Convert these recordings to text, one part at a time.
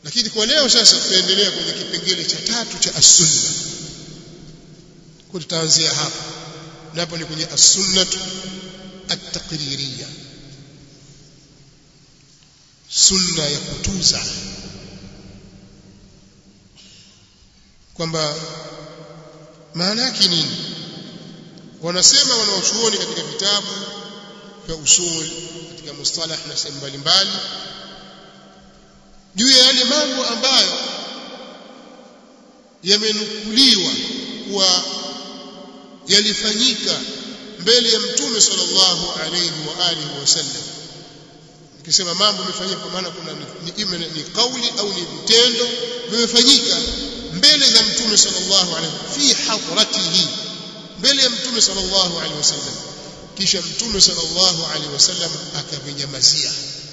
lakini kwa leo sasa tutaendelea kwenye kipengele cha tatu cha as-sunna kwa tutaanzia hapa na hapo ni kwenye as-sunnatu at-taqririyya sunna ya kutuza kwamba maana yake nini wanasema wanaochuoni katika vitabu vya usul katika mustalah na sehemu mbalimbali juu ya yale mambo ambayo yamenukuliwa kuwa yalifanyika mbele ya mtume sallallahu alayhi wa alihi wasallam nikisema mambo yamefanyika kwa maana kuna ni ima ni kauli au ni vitendo vimefanyika mbele za mtume sallallahu alayhi fi hadratihi mbele ya mtume sallallahu alayhi wasallam kisha mtume sallallahu alayhi wasallam akavinyamazia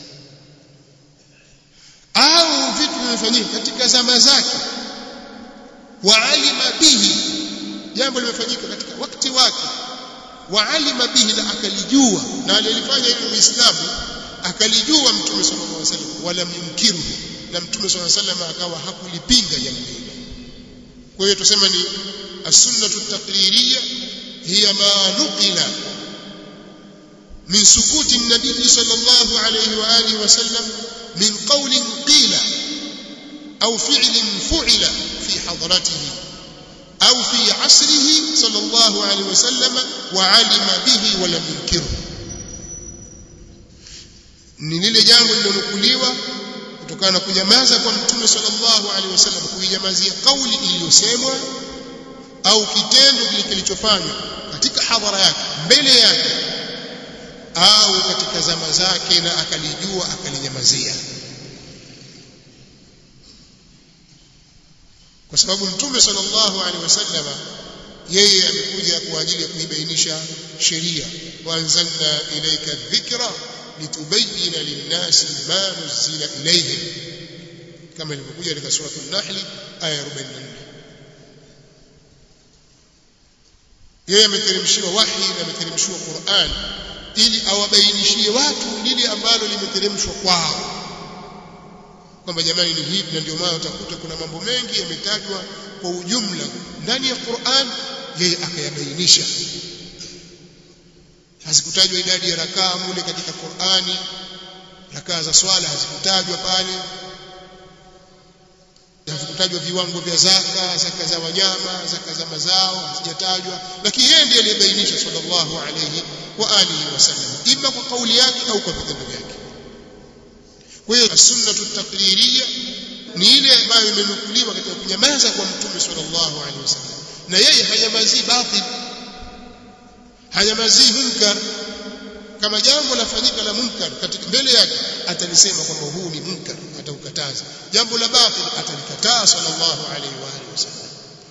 au vitu vimefanyika katika zama zake wa alima bihi jambo limefanyika katika wakati wake wa alima bihi na akalijua na alilifanya hilo muislamu akalijua mtume sallallahu alaihi wasallam wala myunkiru na mtume sallallahu alaihi wasallam akawa hakulipinga jambo hilo kwa hiyo tusema ni as-sunnatu at-taqririyya hiya ma nuqila min sukuti an-nabiy sallallahu alaihi wa alihi wasallam min qawlin qila au fi'lin fu'ila fi hadratihi au fi asrihi sallallahu alaihi wasallam wa alima bihi wa lam yunkiru ni lile jambo lilonukuliwa kutokana na kunyamaza kwa mtume sallallahu alaihi wasallam kuinyamazia kauli iliyosemwa au kitendo kile kilichofanywa katika hadhara yake mbele yake au katika zama zake na akalijua akalinyamazia kwa sababu mtume sallallahu alaihi wasallam yeye amekuja kwa ajili ya kuibainisha sheria wa anzalna ilayka dhikra litubayyana linnasi ma nuzila ilayhim kama ilivyokuja katika sura an-nahl aya 44 yeye ameteremshiwa wahi na ameteremshiwa Qur'an ili awabainishie watu lile ambalo limeteremshwa kwao kwamba jamani ni hivi na ndio maana utakuta kuna mambo mengi yametajwa kwa ujumla ndani ya Qur'an yeye akayabainisha hazikutajwa idadi ya rakaa mule katika Qur'ani rakaa za swala hazikutajwa pale hazikutajwa viwango vya zaka zaka za wanyama zaka za mazao hazijatajwa lakini yeye ndiye aliyebainisha sallallahu alayhi wa alihi wasallam ima kwa kauli yake au kwa vitendo vyake kwa hiyo sunnatu taqririyya ni ile ambayo imenukuliwa katika kunyamaza kwa mtume sallallahu alaihi wasallam na yeye hanyamazii batil hanyamazii munkar kama jambo lafanyika la munkar katika mbele yake atalisema kwamba huu ni munkar ataukataza jambo la batil atalikataa sallallahu alaihi wa alihi wasallam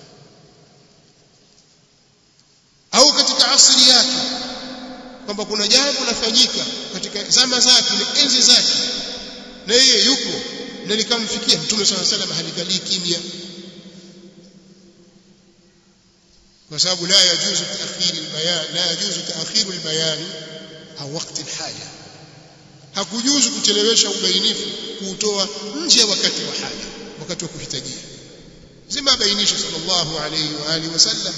au katika asri yake kwamba kuna jambo lafanyika katika zama zake na enzi zake na yeye yuko na likamfikia mtume swalla salam halikalii kimya kwa sababu la yajuzu taakhir albayan la yajuzu taakhir albayan au wakati alhaja hakujuzu kuchelewesha ubainifu kuutoa nje ya wakati wa haja wakati wa kuhitajia zima bainisha sallallahu alayhi wa alihi wasallam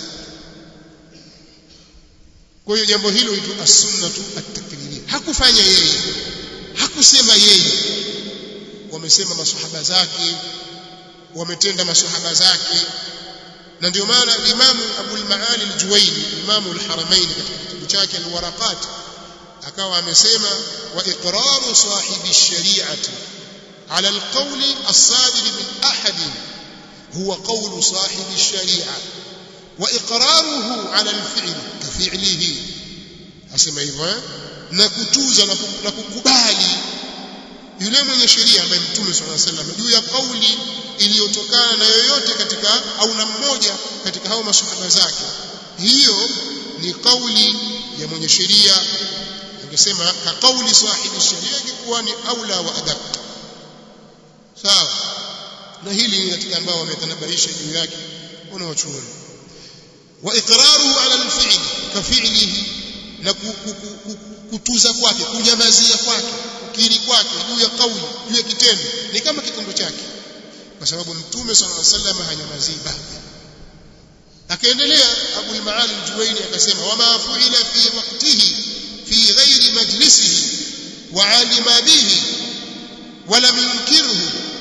kwa hiyo jambo hilo itu as-sunnatu at-takririya hakufanya yeye hakusema yeye wamesema maswahaba zake wametenda maswahaba zake na ndio maana Imam Abu al-Maali al-Juwayni Imam al-Haramain katika kitabu chake al-Waraqat akawa amesema wa iqraru sahibi ash-shari'ati ala al-qawl as-sadir min ahad huwa qawl sahibi ash-shari'a wa iqraruhu ala al-fi'l ka fi'lihi asema hivyo na kutuza na kukubali yule mwenye sheria ambaye mtume swalla sallam juu ya kauli iliyotokana na yoyote katika au na mmoja katika hao masahaba zake hiyo ni kauli ya mwenye sheria angesema ka kauli sahibi sheria ingekuwa ni aula wa adab sawa na hili ni katika ambao wametanabaisha juu yake kuna wachuoni wa iqraruhu ala al-fi'l ka fi'lihi na kutuza kwake kunyamazia kwake kukiri kwake juu ya kauli juu ya kitendo ni kama kitendo chake kwa sababu mtume sallallahu alaihi wasallam hanyamazii batil akaendelea Abu al-Maali al-Juwayni akasema wama fu'ila fi waqtihi fi ghairi majlisihi wa 'alima bihi wa lam yunkirhu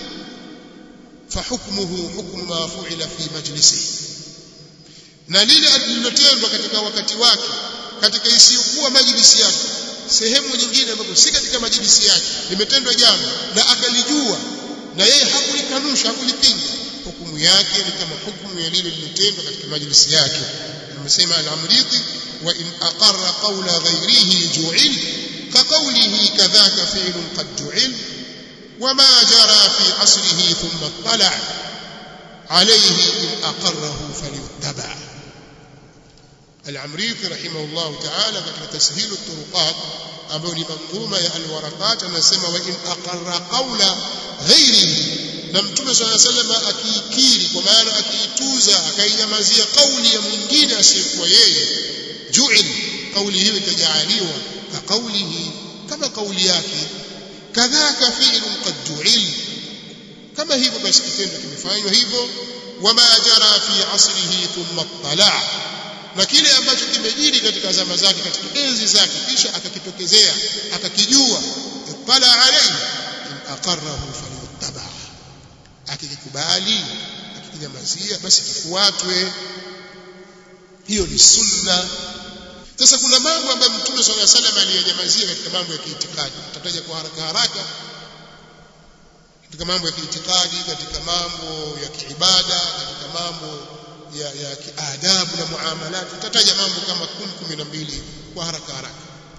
فحكمه حكم ما فعل في مجلسه na lile alilotendwa katika wakati wake katika isiyokuwa majlisi yake sehemu nyingine ambapo si katika majlisi yake limetendwa jambo na akalijua na yeye hakulikanusha hakulipinga hukumu yake ni kama hukumu ya lile lilotendwa katika majlisi yake amesema al-amriti wa in aqarra qawla ghayrihi ju'il ka qawlihi kadhaka fi'lun qad ju'il وما جرى في عصره ثم اطلع عليه إن أقره فليتبع العمريث رحمه الله تعالى katika تسهيل الطرقات ambayo ni manzuma ya alwarakat anasema wa in aqarra qawla ghairihi na mtume swalla sallam akiikiri kwa maana akiituza akainyamazia kauli ya mwingine asiyekuwa yeye ju'il kauli hiyo itajaaliwa ka kaulihi kama kauli yake kadhaka fi'lun qad ju'il kama hivyo basi kitendo kimefanywa hivyo wama jara fi asrihi thumma tala na kile ambacho kimejiri katika zama zake katika enzi zake kisha akakitokezea akakijua tala alayhi in aqarrahu falyuttaba akikikubali akikinyamazia basi kifuatwe hiyo ni sunna sasa kuna mambo ambayo mtume swalla salam aliyanyamazia katika mambo ya kiitikadi tutataja kwa haraka haraka katika mambo ya kiitikadi katika mambo ya kiibada katika mambo ya, ya kiadabu na muamalat tutataja mambo kama 10 12 kwa haraka haraka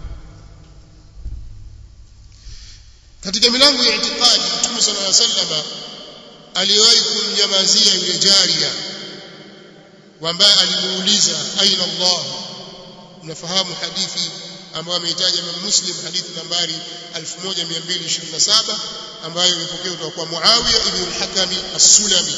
katika milango ya itikadi mtume swalla salam aliwahi kumnyamazia yule jaria ambaye alimuuliza aina Allah unafahamu hadithi ambayo ameitaja Imam Muslim hadithi nambari 1227 ambayo imepokewa kutoka kwa Muawiya ibn al-Hakam as-Sulami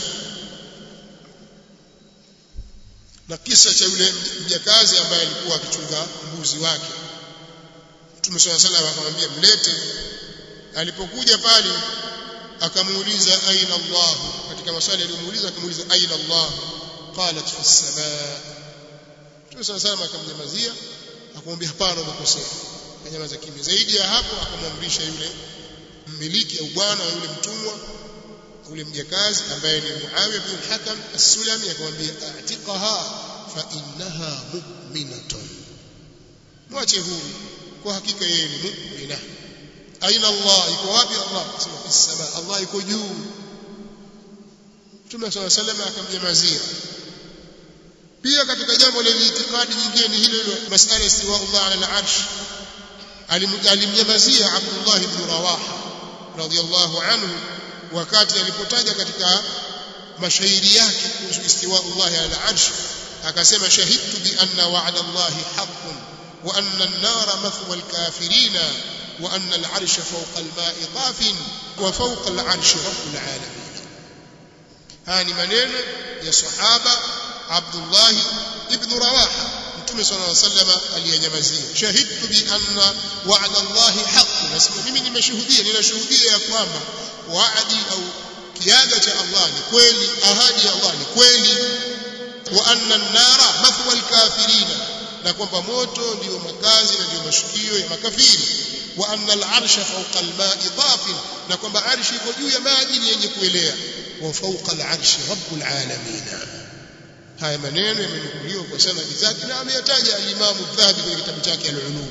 na kisa cha yule mjakazi ambaye alikuwa akichunga mbuzi wake Mtume swalla sallam akamwambia mlete alipokuja pale akamuuliza aina Allah katika maswali aliyomuuliza akamuuliza aina Allah qalat fi as-samaa Mtume swalla sallam akamnyamazia akamwambia hapana umekosea akanyamaza kimya zaidi ya hapo akamwamrisha yule mmiliki au bwana wa yule mtumwa yule mjakazi ambaye ni Muawiya bin al-Hakam as-Sulami akamwambia a'tiqaha fa innaha mu'minatun mwache huru kwa hakika yeye ni mu'mina aina Allah iko wapi Allah sema fi sama Allah iko juu Mtume صلى الله عليه وسلم akamnyamazia pia katika jambo la itikadi nyingine ni hilo hilo masala istiwa Allah ala al-arsh alimnyamazia Abdullah ibn Rawaha radiyallahu anhu wakati alipotaja katika mashairi yake kuhusu istiwa Allah ala al-arsh akasema shahidtu bi anna wa'da Allah haqqun wa anna an-nara mathwa al-kafirina wa anna al-arsha fawqa al-ma'i tafin wa fawqa al-arshi rabbul alamin haya ni maneno ya sahaba Abdullah ibn Rawaha Mtume صلى الله عليه وسلم aliyanyamazia shahidtu bi anna wa'da Allah haqq nasema mimi nimeshuhudia ninashuhudia ya kwamba waadi au kiaga cha Allah ni kweli ahadi ya Allah ni kweli wa anna an-nara mathwa al-kafirina na kwamba moto ndio makazi na ndio mashukio ya makafiri wa anna al-arsha fawqa al-ma'i tafin na kwamba arshi iko juu ya maji ni yenye kuelea wa fawqa al-arshi rabbul alamin haya maneno yamenukuliwa kwa sanadi zake na ameyataja al-Imam Dhahabi kwenye kitabu chake al-Ulum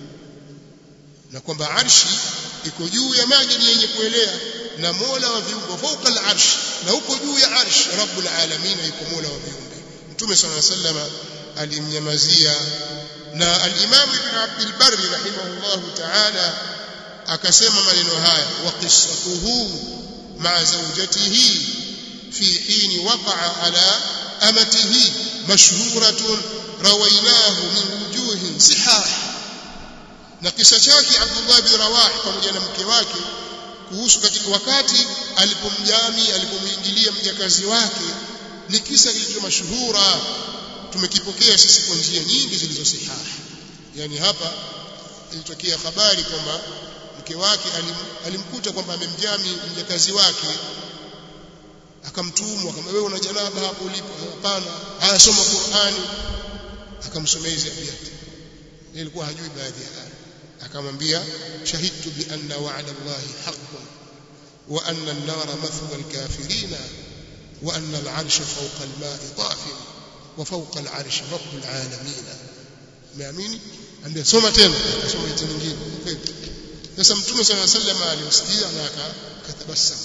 na kwamba arshi iko juu ya maji ni yenye kuelea na Mola wa viumbe fauka al-arsh na huko juu ya arsh rabbul alamin yuko Mola wa viumbe Mtume صلى الله عليه وسلم alimnyamazia na al-Imam Ibn Abd al-Barr rahimahullah ta'ala akasema maneno haya wa qissatuhu ma'a zawjatihi fi hin waqa'a ala amatihi mashhuratun rawaynahu min wujuhin sihah na kisa chake Abdullah bin Rawah pamoja na mke wake kuhusu katika wakati alipomjami alipomuingilia mjakazi wake ni kisa kilicho mashuhura tumekipokea sisi kwa njia nyingi zilizosihaha yani hapa ilitokea habari kwamba mke wake alim, alimkuta kwamba amemjami mjakazi wake akamtumwa kama wewe una janaba hapo ulipo hapana haya soma Qur'ani akamsomea hizi abiyati ilikuwa hajui baadhi ya aya akamwambia shahidtu bi anna wa'da Allahi haqqun wa anna an-nara mathwa al-kafirina wa anna al-'arsha fawqa al-ma'i tafin wa fawqa al-'arshi rabbul 'alamin umeamini ambia soma tena akasoma hiyo nyingine sasa mtume sallallahu alaihi wasallam alimsikia na akatabasamu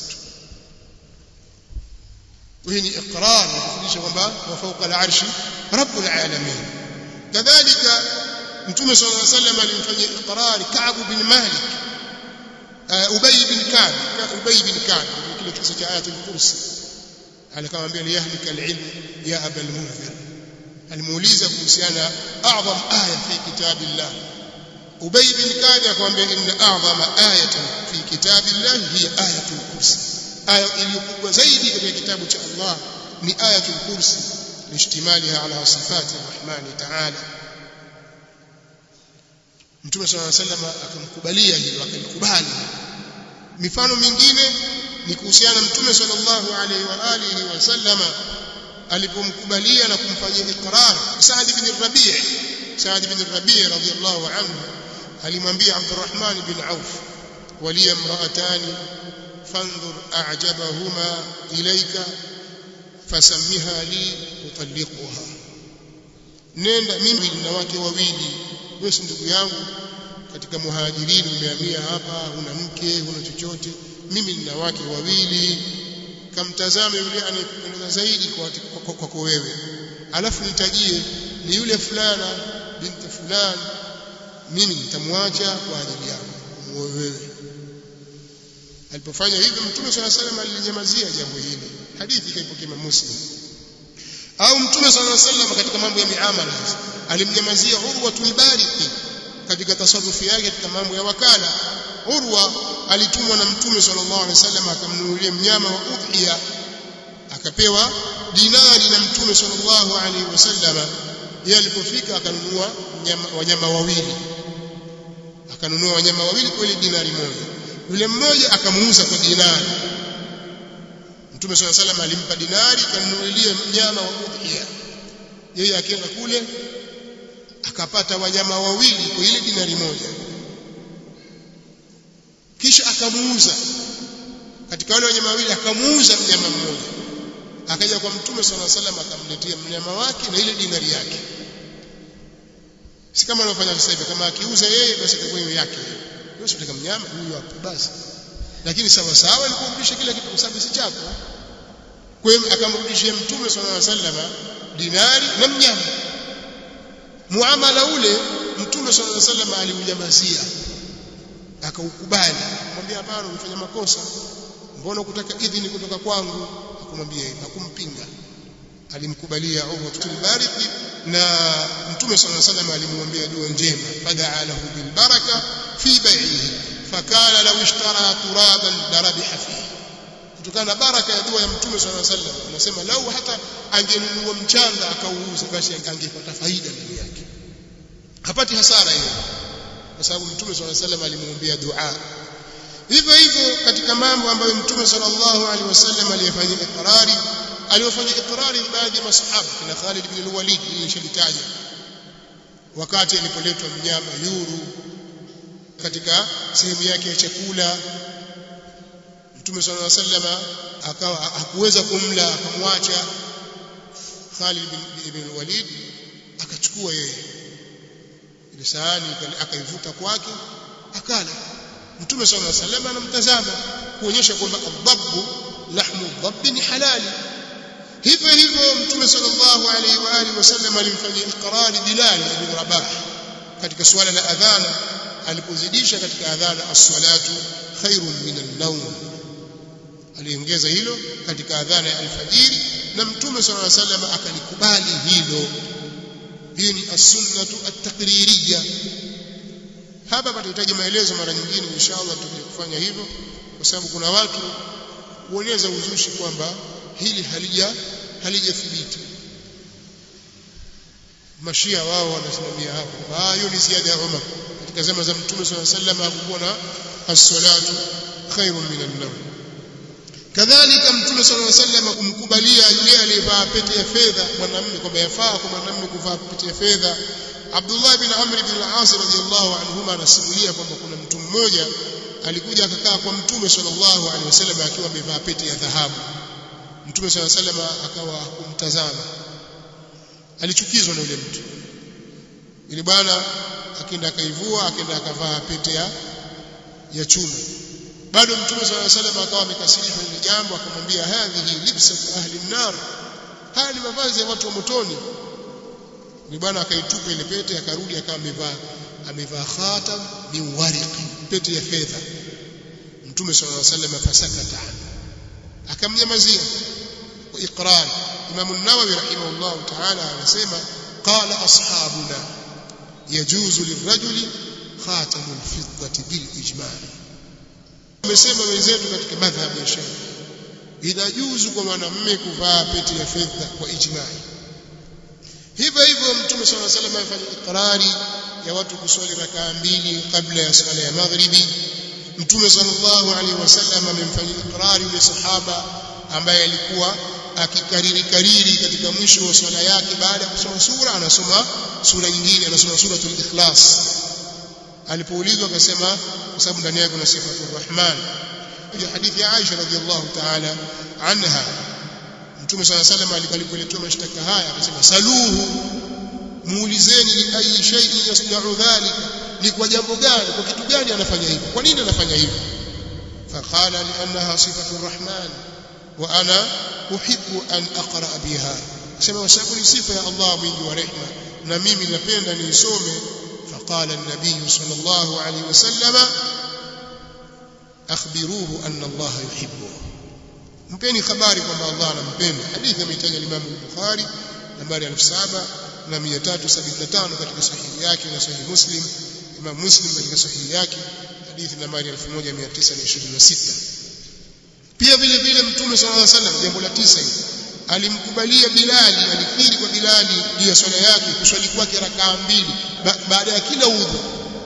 وهي إقرار kufundisha kwamba wa fawqa al-arshi rabbul alamin kadhalika mtume sallallahu alayhi wasallam alimfanyia iqrar Ka'b bin Malik Ubay bin Ka'b Ubay bin Ka'b kile kisa cha ayatul kursi alikamwambia liyahlika al-ilm ya aba al-munzir alimuuliza kuhusiana a'zam aya fi kitabillah Ubay bin Ka'b akamwambia inna a'zama ayatan fi kitabillah hiya ayatul kursi aya iliyokubwa zaidi katika kitabu cha Allah ni ayatul kursi lishtimaliha ala sifati arrahmani ta'ala Mtume صلى الله عليه وسلم akamkubalia hilo akalikubali mifano mingine ni kuhusiana Mtume sallallahu alaihi wa alihi wasallama alipomkubalia na kumfanyia iqrar Saad bin Rabi' Saad bin Rabi' radhiyallahu anhu alimwambia Abdurrahman bin Auf waliya imra'atani فانظر أعجبهما إليك فسمها لي تطلقها nenda mimi nina wake wawili wewe si ndugu yangu katika muhajirini umehamia hapa huna mke huna chochote mimi nina wake wawili kamtazame yule anayekupendeza zaidi kwa kwako wewe alafu nitajie ni yule fulana binti fulani mimi nitamwacha kwa ajili yako muoe wewe alipofanya hivyo mtume swalla salam alinyamazia jambo hili hadithi kaipokea muslim au mtume swalla salam katika mambo ya miamala alimnyamazia urwa tulbariki katika tasarrufi yake katika mambo ya wakala urwa alitumwa na mtume sallallahu alaihi wasallam akamnunulia mnyama wa udhiya akapewa dinari na mtume sallallahu alaihi wasallam yeye alipofika akanunua wanyama wawili akanunua wanyama wawili kwa ile dinari moja yule mmoja akamuuza kwa dinari Mtume swalla salam alimpa dinari kanunulia mnyama wa udhiya yeye akienda kule akapata wanyama wawili kwa ile dinari moja kisha akamuuza katika wale wanyama wawili akamuuza mnyama mmoja akaja kwa Mtume swalla salam akamletea mnyama wake na ile dinari yake si kama anavyofanya sasa hivi kama akiuza yeye basi itakuwa hiyo yake wewe unataka mnyama huyu hapo basi lakini sawa sawa alikurudisha kila kitu kwa sababu si chako kwa hiyo akamrudishia mtume sallallahu alaihi wasallam dinari na mnyama muamala ule mtume sallallahu alaihi wasallam aliunyamazia akaukubali kumwambia hapana umefanya makosa mbona kutaka idhini kutoka kwangu akamwambia hakumpinga alimkubalia Urwa al-Bariki na Mtume صلى الله عليه وسلم alimwambia dua njema fadaa lahu bil baraka fi bai'ihi fakala law ishtara turaban darabiha fihi kutokana na baraka ya dua ya Mtume صلى الله عليه وسلم anasema lau hata angenunua mchanga akauuza basi angepata faida ndani yake hapati hasara hiyo kwa sababu Mtume صلى الله عليه وسلم alimwambia dua hivyo hivyo katika mambo ambayo Mtume sallallahu alaihi wasallam aliyefanyia ikrari aliyofanya ikrari baadhi ya masahaba kina Khalid ibn al-Walid nilishalitaja wakati alipoletwa mnyama yuru katika sehemu yake ya chakula Mtume صلى الله عليه وسلم akawa hakuweza kumla akamwacha Khalid ibn al-Walid akachukua yeye ile sahani akaivuta kwake akala Mtume صلى الله عليه وسلم anamtazama kuonyesha kwamba adhabu lahmu adhabi ni halali hivyo hivyo mtume sallallahu alaihi wa alihi wasallam alimfanyia iqrari Bilal ibn Rabah katika suala la adhana alipozidisha katika adhana as-salatu khairun min an-nawm aliongeza hilo katika adhana ya alfajiri na mtume sallallahu alaihi wasallam akalikubali hilo hii ni as-sunnatu at-taqririyya hapa patahitaji maelezo mara nyingine inshallah tutakuja kufanya hivyo kwa sababu kuna watu huonyesha uzushi kwamba hili halija halijathibiti mashia wao wanasimamia hapo ah hiyo ni ziada ya Umar katika zama za mtume swalla sallam hakukuwa na as-salatu khairun min an-nawm kadhalika mtume sallallahu alaihi wasallam kumkubalia yule aliyevaa pete ya fedha mwanamume kwamba yafaa kwa mwanamume kuvaa pete ya fedha Abdullah bin Amr bin al-As radhiyallahu anhuma anasimulia kwamba kuna mtu mmoja alikuja akakaa kwa mtume sallallahu alaihi wasallam akiwa amevaa pete ya dhahabu mtume sallallahu alaihi wasallam akawa kumtazama alichukizwa na yule mtu yule bwana akaenda akaivua akaenda akavaa pete ya ya chuma bado mtume sallallahu alaihi wasallam akawa amekasirishwa ile jambo akamwambia hadhihi libsatu ahli nar haya ni mavazi ya watu wa motoni ni bwana akaitupa ile pete akarudi akawa amevaa amevaa khatam min wariqi pete ya fedha mtume sallallahu alaihi wasallam fasakata akamnyamazia kwa iqrar imam an-nawawi rahimahullah ta'ala anasema qala ashabuna yajuzu lirajuli khatamul fiddati bil ijma' wamesema wenzetu katika madhhabu ya Shafi inajuzu kwa mwanamume kuvaa pete ya fedha kwa ijma'i hivyo hivyo mtume صلى الله عليه وسلم afanya ikrari ya watu kuswali rakaa mbili kabla ya sala ya maghribi mtume sallallahu alaihi wasallam amemfanyia ikrari yule sahaba ambaye alikuwa akikariri kariri katika mwisho wa swala yake baada ya kusoma sura anasoma sura nyingine anasoma suratul ikhlas alipoulizwa akasema kwa sababu ndani yake kuna sifatul rahman ya hadithi ya Aisha radhiallahu ta'ala anha Mtume صلى الله عليه وسلم alipoletewa mashtaka haya akasema saluhu muulizeni li ayi shay'in yasna'u dhalika ni kwa jambo gani kwa kitu gani anafanya hivyo kwa nini anafanya hivyo faqala li'annaha sifatu rahman wa ana uhibbu an aqra biha sema kwa sababu ni sifa ya Allah mwingi wa rehema na mimi napenda niisome faqala an-nabiy sallallahu alayhi wasallam akhbiruhu anna Allah yuhibbuhu mpeni habari kwamba Allah anampenda hadithi ameitaja Imam Bukhari nambari 7375 katika sahihi yake na sahihi Muslim Imam Muslim katika sahihi yake hadithi nambari 1926 pia vile vile Mtume sallallahu alaihi wasallam jambo la tisa hili alimkubalia Bilali alikiri kwa Bilali juu ya swala yake kuswali kwake rakaa mbili baada ya kila udhu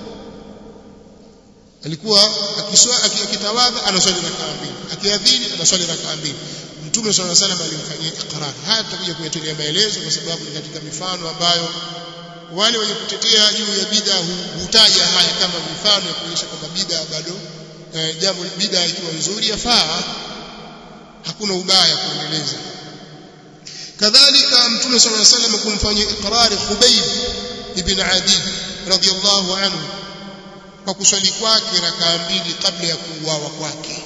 alikuwa akitawadha anaswali rakaa mbili akiadhini anaswali rakaa mbili mtume swalla salam alimfanyia iqrar haya tutakuja kuyatolea maelezo kwa sababu ni katika mifano ambayo wale wenye kutetea juu ya bid'a hutaja haya kama mifano ya kuonyesha kwamba bid'a bado eh, jambo bid'a ikiwa nzuri yafaa hakuna ubaya kuendeleza kadhalika mtume swalla salam kumfanyia iqrar Khubayb ibn Adi radiyallahu anhu kwa kuswali kwake rakaa mbili kabla ya kuuawa kwake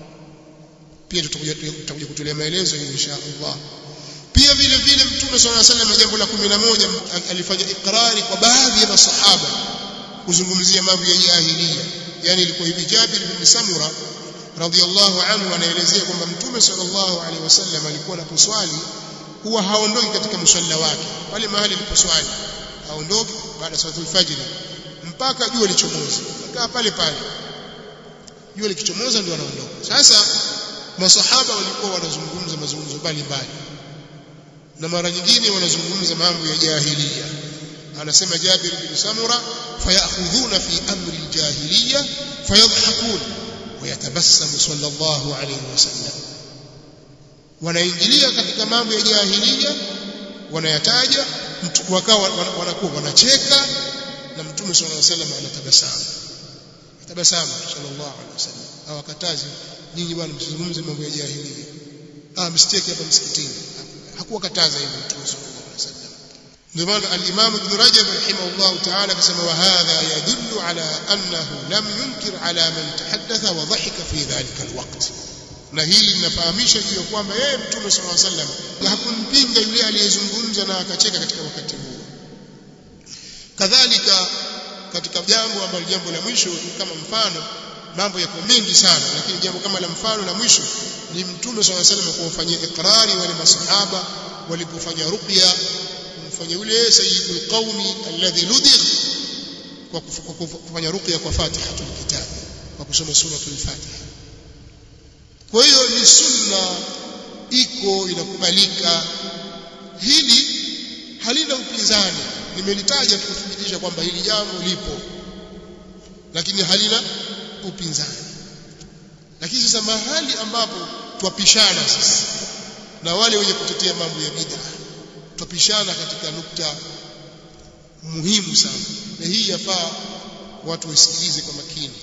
pia tutakuja tutakuja kutolea maelezo insha Allah pia vile vile mtume swalla salam jambo la 11 alifanya ikrari kwa baadhi ya masahaba kuzungumzia mambo ya jahiliya yani ilikuwa hivi Jabir bin Samura radhiyallahu anhu anaelezea kwamba mtume sallallahu alaihi wasallam alikuwa anaposwali huwa haondoki katika msalla wake pale mahali aliposwali haondoki baada ya salatul fajr mpaka jua lichomoze kaa pale pale jua likichomoza ndio anaondoka sasa masahaba walikuwa wanazungumza mazungumzo mbalimbali na mara nyingine wanazungumza mambo ya jahiliya anasema Jabir bin Samura fayakhudhuna fi amri aljahiliya fayadhhakun wayatabassamu sallallahu alayhi wasallam wanaingilia katika mambo ya jahiliya wanayataja wakawa wanakuwa wanacheka na mtume sallallahu alayhi wasallam anatabasamu tabasamu sallallahu alayhi wasallam hawakatazi nyinyi bwana msizungumze mambo ya jahiliya ah msiteke hapa msikitini hakuwa kataza hivyo mtume sallallahu alayhi wasallam ndio maana al-Imam Ibn Rajab rahimahullah ta'ala akasema wa hadha yadullu ala annahu lam yunkir ala man tahaddatha wa dhahika fi dhalika alwaqt na hili linafahamisha juu ya kwamba yeye mtume sallallahu alayhi wasallam hakumpinga yule aliyezungumza na akacheka katika wakati huo kadhalika katika jambo ambalo jambo la mwisho kama mfano mambo yako mengi sana lakini jambo kama la mfano la mwisho ni mtume swalla salam kuwafanyia ikrari wale masahaba walipofanya ruqya kumfanya yule sayyidul qaumi alladhi ludigh kwa kufanya ruqya kwa fatihatul kitab kwa kusoma suratul fatiha kwa hiyo ni sunna iko inakubalika hili halina upinzani nimelitaja kuthibitisha kwamba hili jambo lipo lakini halina upinzani lakini sasa mahali ambapo twapishana sisi na wale wenye kutetea mambo ya bid'a twapishana katika nukta muhimu sana na hii yafaa watu waisikilize kwa makini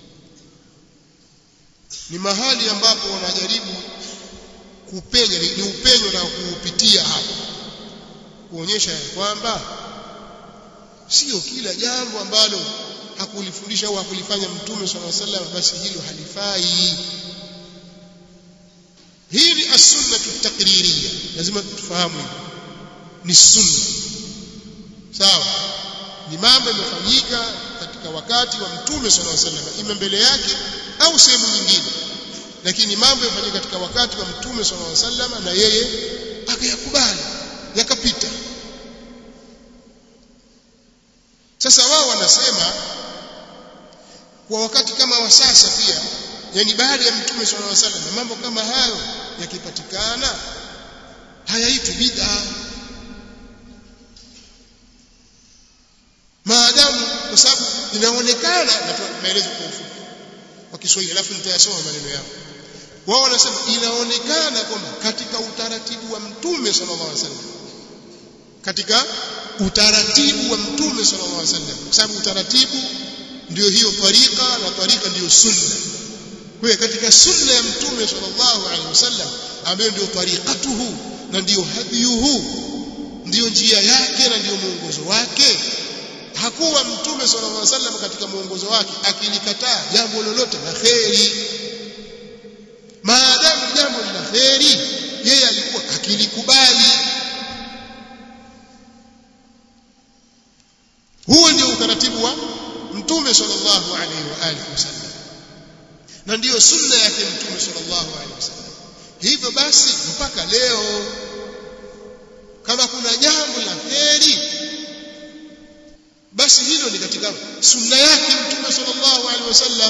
ni mahali ambapo wanajaribu kupenya ni, ni upenyo na kuupitia hapa kuonyesha ya kwamba sio kila jambo ambalo hakulifundisha au hakulifanya mtume swalla sallam basi hilo halifai hii ni as-sunna takririya lazima tufahamu ni sunna sawa ni mambo yamefanyika katika wakati wa mtume swalla sallam ima mbele yake au sehemu nyingine lakini mambo yamefanyika katika wakati wa mtume swalla sallam na yeye akayakubali yakapita sasa wao wanasema kwa wakati kama wa sasa pia yani baada ya mtume sallallahu alaihi wasallam mambo kama hayo yakipatikana hayaitwi bid'a maadamu kwa sababu inaonekana natoa maelezo kwa ufupi kwa Kiswahili alafu nitayasoma maneno yao wao wanasema inaonekana kwamba katika utaratibu wa mtume sallallahu alaihi wasallam katika utaratibu wa mtume sallallahu alaihi wasallam kwa sababu utaratibu ndio hiyo tariqa na tariqa ndio sunna kwa hiyo katika sunna ya mtume sallallahu alaihi wasallam ambayo ndio tariqatuhu na ndio hadiyuhu ndio njia yake na ndio mwongozo wake hakuwa mtume sallallahu alaihi wasallam katika mwongozo wake akilikataa jambo lolote la kheri maadamu jambo ni la kheri yeye alikuwa akilikubali huo ndio utaratibu wa mtume sallallahu alaihi wa alihi wasallam na ndiyo sunna yake mtume sallallahu alaihi wasallam hivyo basi mpaka leo kama kuna jambo la kheri basi hilo ni katika sunna yake mtume sallallahu alaihi wasallam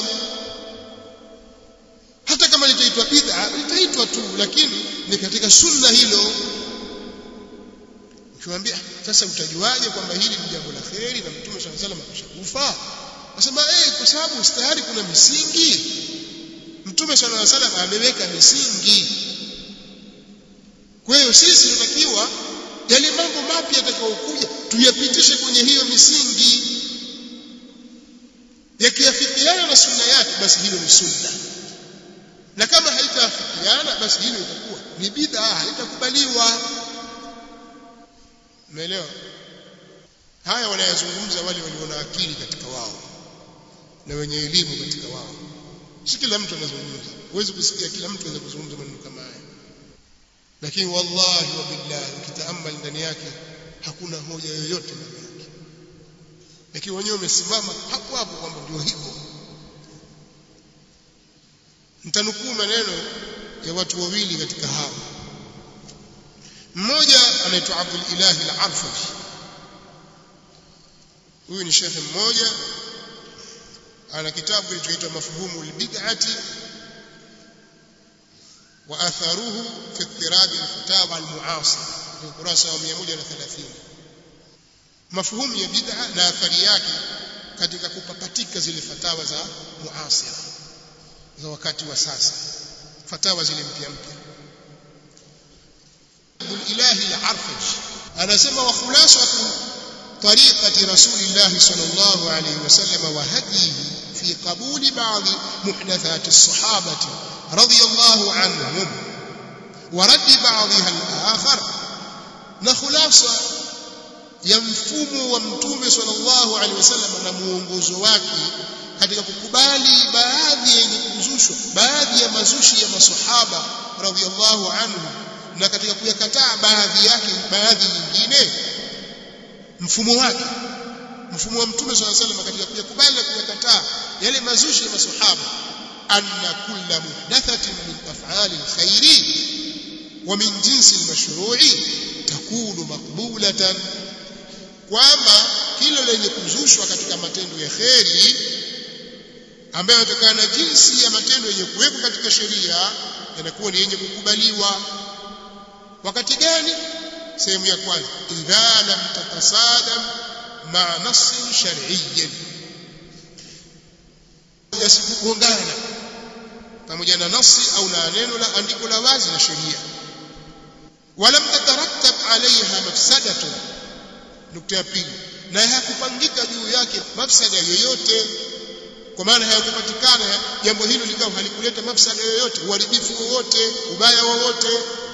hata kama litaitwa bid'a litaitwa tu lakini ni katika sunna hilo ukiwaambia sasa utajuaje kwamba hili ni jambo la kheri na mtume sallallahu alaihi wasallam ameshakufa nasema eh kwa sababu tayari kuna misingi mtume sallallahu alaihi wasallam ameweka misingi kwa hiyo sisi tunatakiwa yale mambo mapya yatakayokuja tuyapitishe kwenye hiyo misingi yakiafikiana na sunna yake basi hilo ni sunna na kama haitaafikiana basi hilo itakuwa ni bid'a haitakubaliwa umeelewa haya wanayazungumza wale walio na akili katika wao na wenye elimu katika wao si kila mtu anazungumza huwezi kusikia kila mtu anaweza kuzungumza maneno kama haya lakini wallahi wa billahi ukitaamal ndani yake hakuna hoja yoyote ndani yake lakini wenyewe wamesimama hapo hapo kwamba ndio hivyo nitanukuu maneno ya watu wawili katika hao mmoja anaitwa Abdul Ilahi al-Arfaji huyu ni shekhe mmoja ana kitabu kilichoitwa mafhumu al-bid'ati wa atharuhu fi ittirab al-fatawa al-mu'asira ni ukurasa wa 130 mafhumu ya bid'a na athari yake katika kupapatika zile fatawa za muasira za wakati wa sasa fatawa zile mpya mpya ilahi al-arfaj anasema wa khulasatu طريقة رسول الله صلى الله عليه وسلم وهديه في قبول بعض محدثات الصحابة رضي الله عنهم ورد بعضها الآخر نخلاصة ya mfumo wa mtume sallallahu alaihi wasallam na muongozo wake katika kukubali baadhi yenye kuzushwa baadhi ya mazushi ya masahaba radhiallahu anhu na katika kuyakataa baadhi yake baadhi nyingine mfumo wake mfumo wa mtume sallallahu alaihi wasallam katika kuyakubali na kuyakataa yale mazushi ya masahaba anna kulla muhdathatin min af'ali alkhairi wa min jinsi almashru'i takunu maqbulatan kwamba kila lenye kuzushwa katika matendo ya kheri ambayo yanatokana na jinsi ya matendo yenye kuwekwa katika sheria yanakuwa ni yenye kukubaliwa wakati gani sehemu ya kwanza idha lam tatasadam ma nassin shar'iyyin yasikugongana pamoja na nasi au na neno la andiko la wazi la sheria walam tatarattab alaiha mafsadatun nukta ya pili na hakupangika juu yake mafsada yoyote kwa maana hayakupatikana jambo hilo likawa halikuleta mafsada yoyote uharibifu wowote ubaya wowote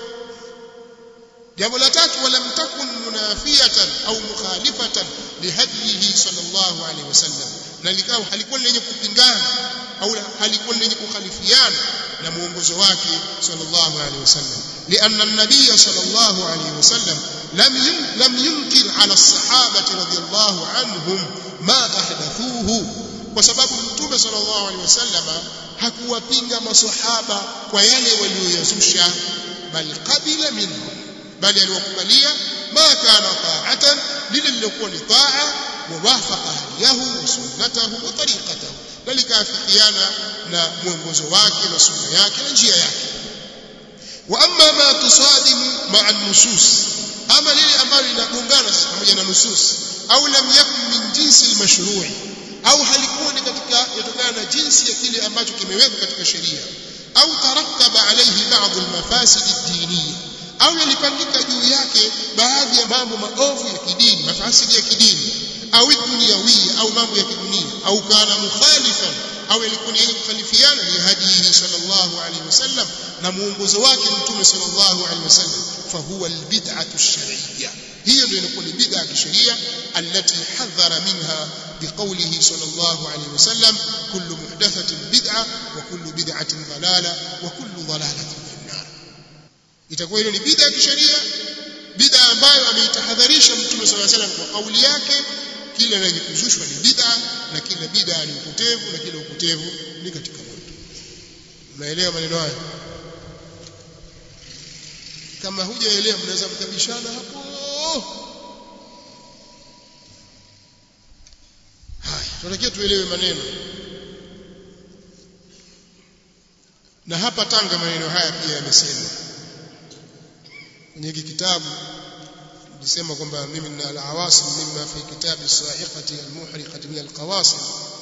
jambo la tatu walam takun munafiyatan au mukhalifatan lihadihi sallallahu alaihi wasallam na likawa halikuwa lenye kupingana au halikuwa lenye kukhalifiana na muongozo wake sallallahu alaihi wasallam لأن النبي صلى الله عليه وسلم لم لم ينكر على الصحابة رضي الله عنهم ما أحدثوه وسبب متوبة صلى الله عليه وسلم hakuwapinga maswahaba kwa yale walioyazusha bal qabila minhum bali aliwakubalia ma kana ta'atan lile lilokuwa ni taa wa wafaqa hadiyahu wa sunnatahu wa tariqatahu na likaafikiana na mwongozo wake na sunna yake na njia yake wa amma ma tusadimu ma'a nusus ama lile ambalo linagongana pamoja na nusus au lam yakun min jinsi al-mashru'i au halikuwa ni katika yatokana na jinsi ya kile ambacho kimewekwa katika sheria au tarattaba alayhi ba'd al-mafasid ad-diniyya au yalipangika juu yake baadhi ya mambo maovu ya kidini mafasidi ya kidini au dunyawia au mambo ya kidunia au kana mukhalifan au yalikuwa ni yenye kukhalifiana ni hadihi sallallahu alayhi wasallam na muongozo wake mtume sallallahu alayhi wasallam fahuwa albid'atu ash-shar'iyya hiyo ndio inakuwa ni bid'a ya kisheria allati hadhara minha biqawlihi sallallahu alayhi wasallam kullu muhdathatin bid'a wa kullu bid'atin dalala wa kullu dalalatin fi an-nar itakuwa hiyo ni bid'a ya kisheria bid'a ambayo ameitahadharisha mtume sallallahu alayhi wasallam kwa kauli yake kila lenye kuzushwa ni bid'a na kila bid'a ni upotevu na kila upotevu ni katika moto unaelewa maneno haya kama hujaelewa mnaweza mkabishana hapo haya tunatakiwa tuelewe maneno na hapa Tanga maneno haya pia yamesemwa kwenye hiki kitabu nilisema kwamba mimi nina al-awasim mimma fi kitabi sahiqati al-muhriqati min al-qawasim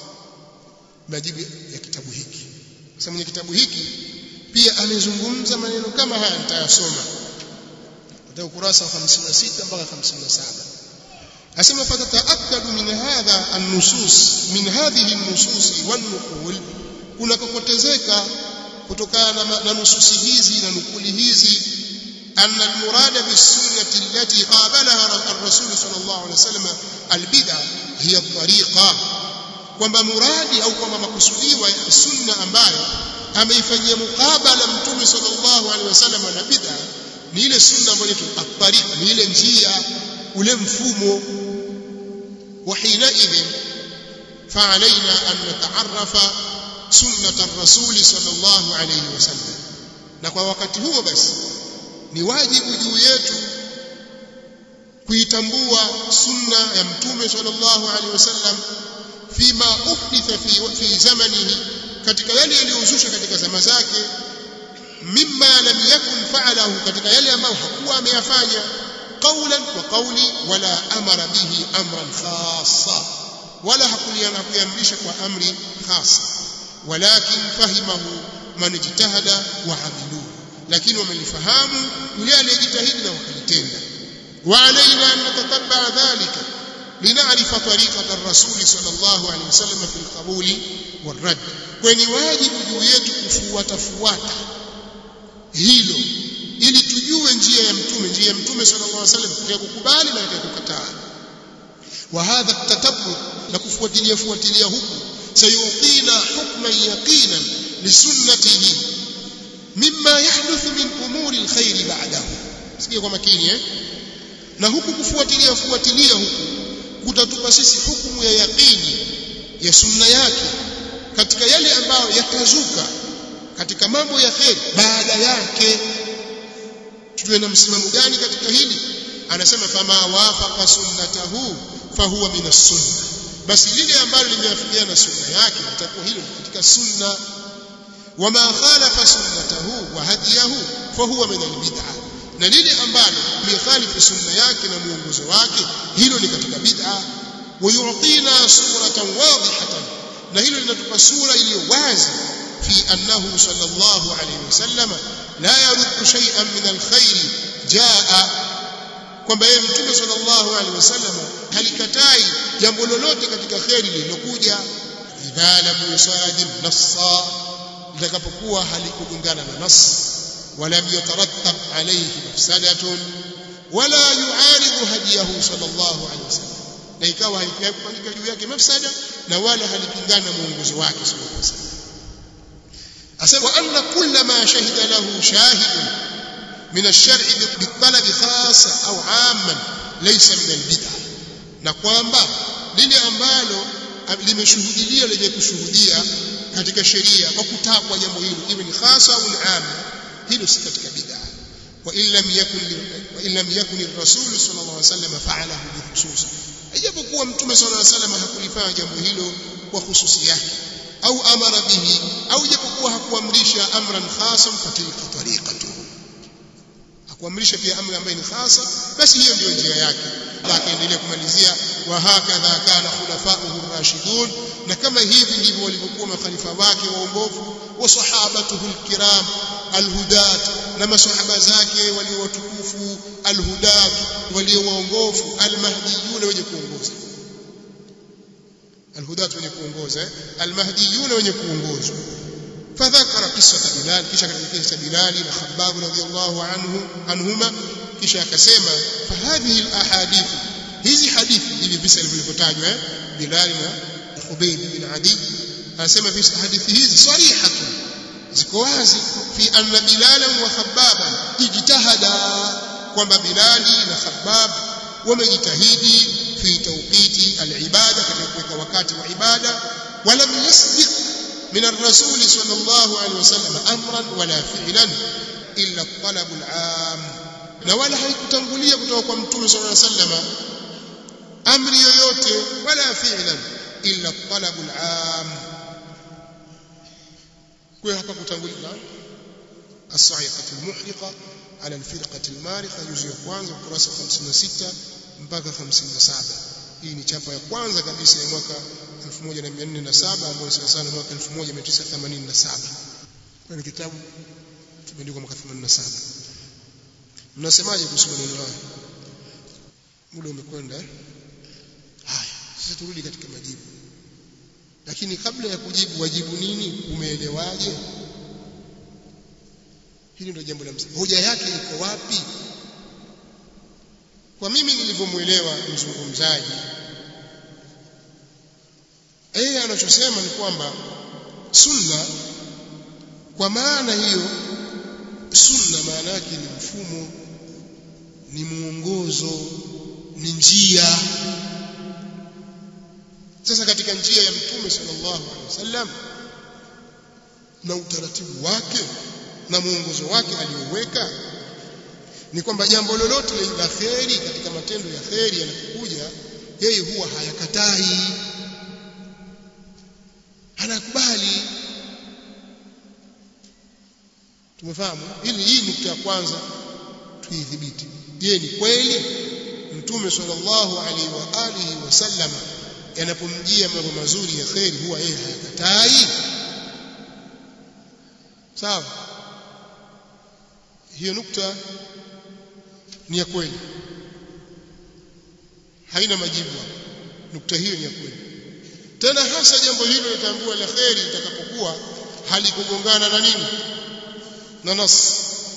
majibu ya kitabu hiki sasa mwenye kitabu hiki pia amezungumza maneno kama haya nitayasoma kutoka ukurasa wa 56 mpaka 57 asema fatataakadu min hadha an-nusus min hadhihi an-nusus wan-nuqul kuna kokotezeka kutokana na nususi hizi na nukuli hizi أن المراد بالسنة التي قابلها الرسول صلى الله عليه وسلم البدعة هي الطريقة kwamba muradi au kwamba makusudiwa ya sunna ambayo ameifanyia mukabala mtume sallallahu alaihi wasallam na bid'a ni ile sunna ambayo ni at-tariq ni ile njia ule mfumo wa hina idhin فعلينا أن نتعرف سنة الرسول صلى الله عليه وسلم na kwa wakati huo basi ni wajibu juu yetu kuitambua sunna ya mtume sallallahu alaihi wasallam fima uhditha fi, fi zamanihi katika yale yaliyozusha katika zama zake mimma lam yakun fa'alahu katika yale ambayo hakuwa ameyafanya qawlan wa qawli wala amara bihi amran khassa wala hakuliamrisha kwa amri khassa walakin fahimahu man ijtahada wa amiluhu lakini wamelifahamu yule aliyejitahidi na wakalitenda وعلينا أن نتتبع ذلك لنعرف طريقة الرسول صلى الله عليه وسلم في القبول والرد kweni wajibu juu yetu kufuata fuata hilo ili tujue njia ya mtume njia ya mtume sallallahu alaihi wasallam katika kukubali na katika kukataa wa hadha tatabbur na kufuatilia fuatilia huku sayuqina hukman yaqinan lisunnatihi mimma yahduthu min umuri alkhair ba'dahu sikia kwa makini eh na huku kufuatilia fuatilia huku kutatupa sisi hukumu ya yaqini ya sunna yake katika yale ambayo yatazuka katika mambo ya khair baada yake tuwe na msimamo gani katika hili anasema fama wafaqa sunnatahu fahuwa min as-sunna basi lile ambalo limeafikiana na sunna yake litakuwa hilo katika sunna wama khalafa sunnatahu wa hadiyahu fahuwa min al-bid'ah na lile ambalo likhalifu sunna yake na muongozo wake hilo ni katika bid'a wayu'tina suratan wadihatan na hilo linatupa sura iliyo wazi في أنه صلى الله عليه وسلم لا يرد شيئا من الخير جاء kwamba yeye mtume sallallahu alaihi wasallam halikatai jambo lolote katika kheri lililokuja idha lam yusadim nassa litakapokuwa halikugongana na nas ولم يترتب عليه مفسدة ولا يعارض هديه صلى الله عليه وسلم na ikawa haikufanyika juu yake mafsada na wala halipingana na muongozo wake sallallahu alaihi wasallam asema anna kulla ma shahida lahu shahidun min ash-shar'i bi-talab khassa au 'amman laysa min al-bid'ah na kwamba lile ambalo limeshuhudilia lenye kushuhudia katika sheria kwa kutakwa jambo hilo iwe ni khasa au ni 'am hilo si katika bid'ah wa in lam yakun wa in lam yakun ar-rasul sallallahu alaihi wasallam fa'alahu bi khusus ijapokuwa mtume sallallahu alaihi wasallam hakulifanya jambo hilo kwa khususi yake au amara bihi au ijapokuwa hakuamrisha amran khasan fatilka tariqatuhu hakuamrisha pia amri ambayo ni khasa basi hiyo ndio njia yake akaendelea kumalizia wa hakadha kana khulafa'uhu rashidun na kama hivi ndivyo walivyokuwa makhalifa wake waongofu wa sahabatuhu alkiram alhudat na masahaba zake walio watukufu alhudat walio waongofu almahdiyun wenye kuongoza alhudat wenye kuongoza almahdiyun wenye kuongozwa فذكر قصة بلال kisha katika kisa Bilal na Khabbab radhiyallahu anhu anhuma kisha akasema fahadhihi alahadith hizi hadithi hivi visa vilivyotajwa eh Bilal na Khubayb bin Adi anasema visa hadithi hizi sarihatu ziko wazi fi anna Bilal wa Khabbab ijtahada kwamba Bilal na Khabbab wamejitahidi fi tawqiti alibada katika kuweka wakati wa ibada walam yasbiq من الرسول صلى الله عليه وسلم امرا ولا فعلا الا الطلب العام na wala haikutangulia kutoka kwa mtume صلى الله عليه وسلم amri yoyote wala fi'lan illa talab al'am kwa hapa kutangulia as-sa'iqah al-muhriqa ala al-firqah al-mariqa juzu ya kwanza ukurasa 56 mpaka 57 hii ni chapa ya kwanza kabisa ya mwaka 1407 ambayo sana sana mwaka 1987 kwa ni kitabu kimeandikwa mwaka 87 mnasemaje kuhusu maneno haya muda umekwenda eh? haya sasa turudi katika majibu lakini kabla ya kujibu wajibu nini umeelewaje hili ndio jambo la msingi hoja yake iko wapi kwa mimi nilivyomuelewa mzungumzaji yeye anachosema ni kwamba sunna kwa maana hiyo sunna maana yake ni mfumo ni muongozo ni njia sasa katika njia ya mtume sallallahu alaihi wasallam na utaratibu wake na muongozo wake aliyoweka ni kwamba jambo lolote la kheri katika matendo ya kheri yanapokuja yeye huwa hayakatai anakubali tumefahamu hili hii nukta ya kwanza tuidhibiti je ni kweli mtume sallallahu alaihi wa alihi wasallam yanapomjia mambo mazuri ya kheri huwa yeye hayakatai sawa hiyo nukta ni ya kweli haina majibu nukta hiyo ni ya kweli tena hasa jambo hilo litambua la kheri litakapokuwa halikugongana na nini na nas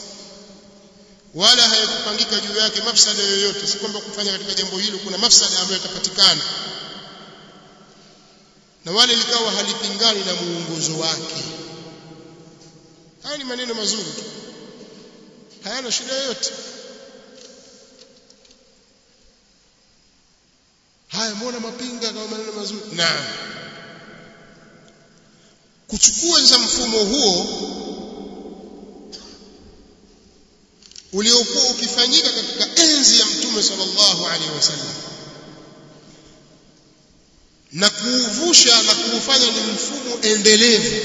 wala hayakupangika juu yake mafsada yoyote si kwamba kufanya katika jambo hilo kuna mafsada ambayo yatapatikana na wale likawa halipingani na muongozo wake haya ni maneno mazuri tu hayana shida yoyote haya mbona mapinga kama maneno mazuri naam kuchukua za mfumo huo uliokuwa ukifanyika katika enzi ya mtume sallallahu alaihi wasallam na kuuvusha na kuufanya ni mfumo endelevu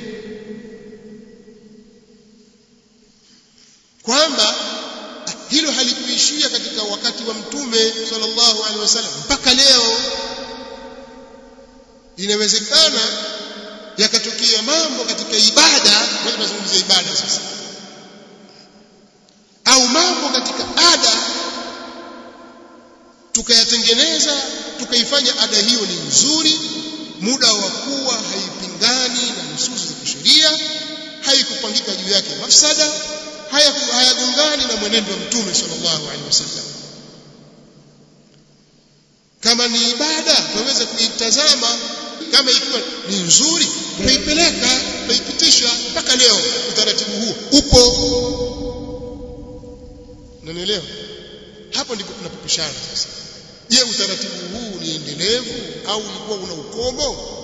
kwamba hilo halikuishia katika wakati wa mtume sallallahu alaihi wasallam mpaka leo inawezekana yakatokea mambo katika ibada ngoja tunazungumzia ibada sasa au mambo katika ada tukayatengeneza tukaifanya ada hiyo ni nzuri muda wa kuwa haipingani na nususi za kisheria haikupangika juu yake mafsada hayagongani na mwenendo wa mtume sallallahu alaihi wasallam kama ni ibada tunaweza kuitazama kama ikiwa ni nzuri tutaipeleka tutaipitisha mpaka leo utaratibu huo upo unanielewa hapo ndipo tunapopishana sasa je utaratibu huu ni endelevu au ulikuwa una ukomo